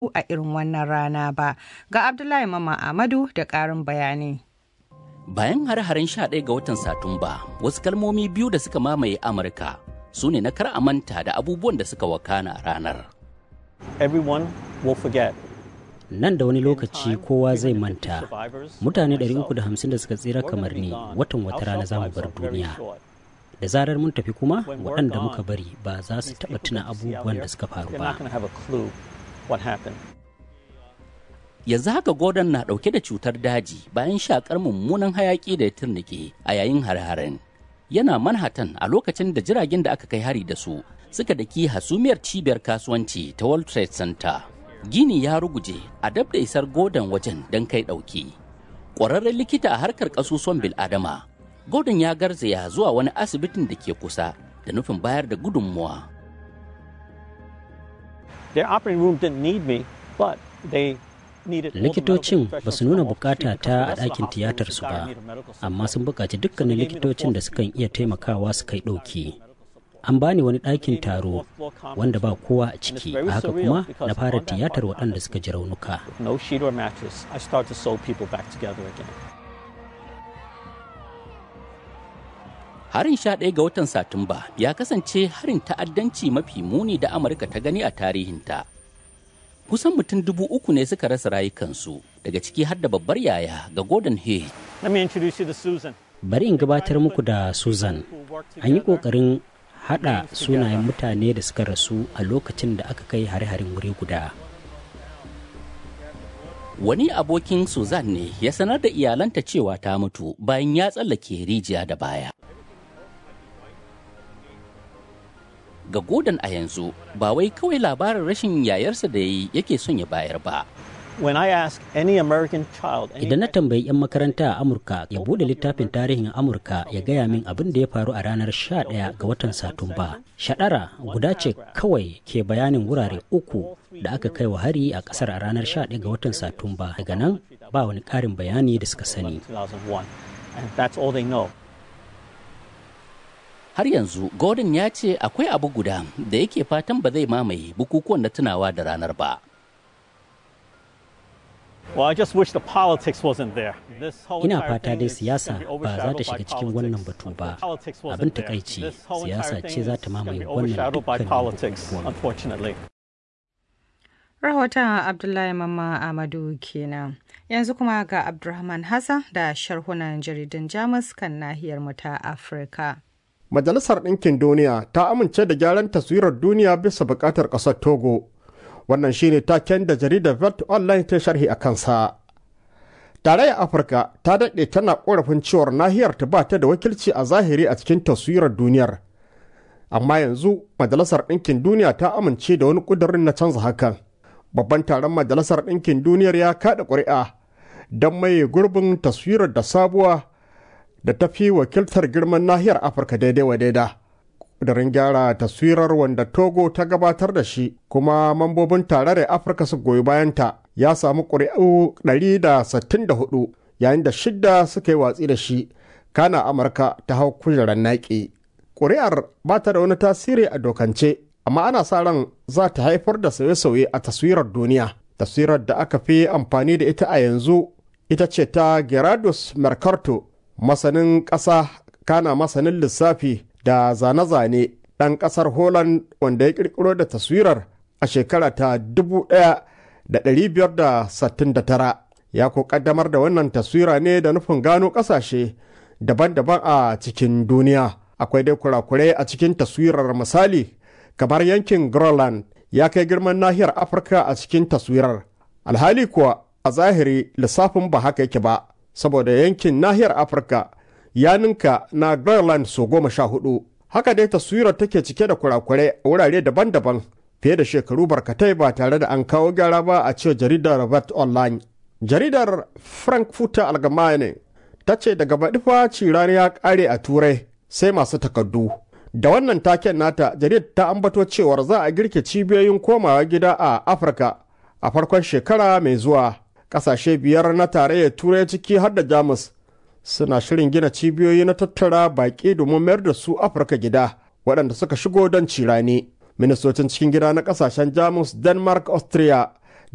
auku a irin wannan rana ba. Ga Abdullahi Mama Ahmadu da ƙarin bayani. Bayan hare-haren 11 ga watan Satumba, wasu kalmomi biyu da suka mamaye Amurka su ne na kar a manta da abubuwan da suka wakana a ranar. Everyone will forget. Nan da wani lokaci kowa zai manta. Mutane 350 da suka tsira kamar ni watan wata rana za mu bar duniya. Da zarar mun tafi kuma waɗanda muka bari ba za su taɓa tuna abubuwan da suka faru ba. yanzu haka Gordon na ɗauke da cutar daji bayan shakar mummunan hayaƙi da ya turnike a yayin har-haren. Yana Manhattan a lokacin da jiragen da aka kai hari da su suka daki hasumiyar cibiyar kasuwanci ta World Trade Center. Gini ya ruguje a dab da isar Gordon wajen don kai ɗauki. Ƙwararren likita a harkar ƙasusuwan bil'adama, Gordon ya garzaya zuwa wani asibitin da ke kusa da nufin bayar da gudunmuwa. Their operating room didn't need me, but they likitocin ba su nuna bukata ta a ɗakin tiyatarsu ba amma sun buƙaci dukkanin likitocin da sukan iya taimakawa su kai ɗauki an bani wani ɗakin taro wanda ba kowa a ciki a haka kuma na fara tiyatar waɗanda suka ji raunuka harin sha ɗaya ga watan satumba ya kasance harin ta'addanci mafi muni da amurka ta gani a tarihinta kusan mutum dubu uku ne suka rasa rayukansu daga ciki har da babbar yaya ga Gordon Hay. Bari in gabatar muku da Susan. An yi ƙoƙarin haɗa sunayen mutane da suka rasu a lokacin da aka kai hare-haren wuri guda. Wani abokin Susan ne ya sanar da iyalanta cewa ta mutu bayan ya tsallake rijiya da baya. ga Gordon a yanzu ba wai kawai labarin rashin yayarsa da yi yake son ya bayar ba. Idan na tambayi 'yan makaranta a Amurka ya bude littafin tarihin Amurka ya gaya min abin da ya faru a ranar 11 ga watan Satumba. Shaɗara guda ce kawai ke bayanin wurare uku da aka kai wa hari a ƙasar a ranar 11 ga watan Satumba. Daga nan ba wani ƙarin bayani da suka sani. har yanzu gordon ya ce akwai abu guda da yake fatan ba zai mamaye bukukuwan na tunawa da ranar ba Ina fata dai siyasa ba za ta shiga cikin wannan batu ba. Abin takaici siyasa ce za ta mamaye wannan dukkanin Rahoton Abdullahi Mamma Amadu kenan. Yanzu kuma ga Abdulrahman Hassan da sharhunan jaridun Jamus kan nahiyar mu ta Afirka. Majalisar Ɗinkin Duniya ta amince da gyaran taswirar duniya bisa buƙatar ƙasar Togo. Wannan shine taken da jaridar Vert Online ta sharhi a kansa. Tarayyar Afirka ta daɗe tana ƙorafin cewar nahiyar ta ba ta da wakilci a zahiri a cikin taswirar duniyar. Amma yanzu Majalisar Ɗinkin Duniya ta amince da wani ƙudurin na canza hakan. Babban taron Majalisar Ɗinkin Duniyar ya kaɗa ƙuri'a don maye gurbin taswirar da sabuwa da ta fi wakiltar girman nahiyar afirka daidai wa daida ƙudurin gyara taswirar wanda togo ta gabatar da shi kuma mambobin tarayyar afirka su goyi bayanta ya samu ƙuri'u 164 yayin da shidda suka yi watsi da shi kana amurka ta hau kujerar naƙi ƙuri'ar ba ta da wani tasiri a dokance amma ana sa ran za ta haifar da sauye-sauye a taswirar duniya taswirar da aka fi amfani da ita a yanzu ita ce ta gerardus mercato masanin ƙasa kana masanin lissafi da zane-zane ɗan ƙasar Holland wanda ya ƙirƙiro da taswirar a shekara ta 1569 ya ko ƙaddamar da wannan taswira ne da nufin gano ƙasashe daban-daban a cikin duniya akwai dai kurakurai a cikin taswirar misali kamar yankin Groenland ya kai girman nahiyar Afirka a cikin taswirar alhali kuwa a zahiri lissafin ba haka yake ba saboda yankin nahiyar afirka ya ninka na Greenland so goma sha hudu. Haka dai taswirar take cike da kurakurai a wurare daban-daban fiye da shekaru barkatai ba tare da an kawo gyara ba a cewa jaridar Robert Online. Jaridar Frankfurter Allgemeine ta ce daga baɗi fa cirani ya ƙare a Turai sai masu takardu. Da wannan taken nata jaridar ta ambato cewar za a girke cibiyoyin komawa gida a Afirka a farkon shekara mai zuwa. Ƙasashe biyar na tarayyar Turai ciki har da Jamus suna shirin gina cibiyoyi na tattara baƙi domin mayar da su afirka gida waɗanda suka shigo don cirani ministocin cikin gida na ƙasashen jamus denmark austria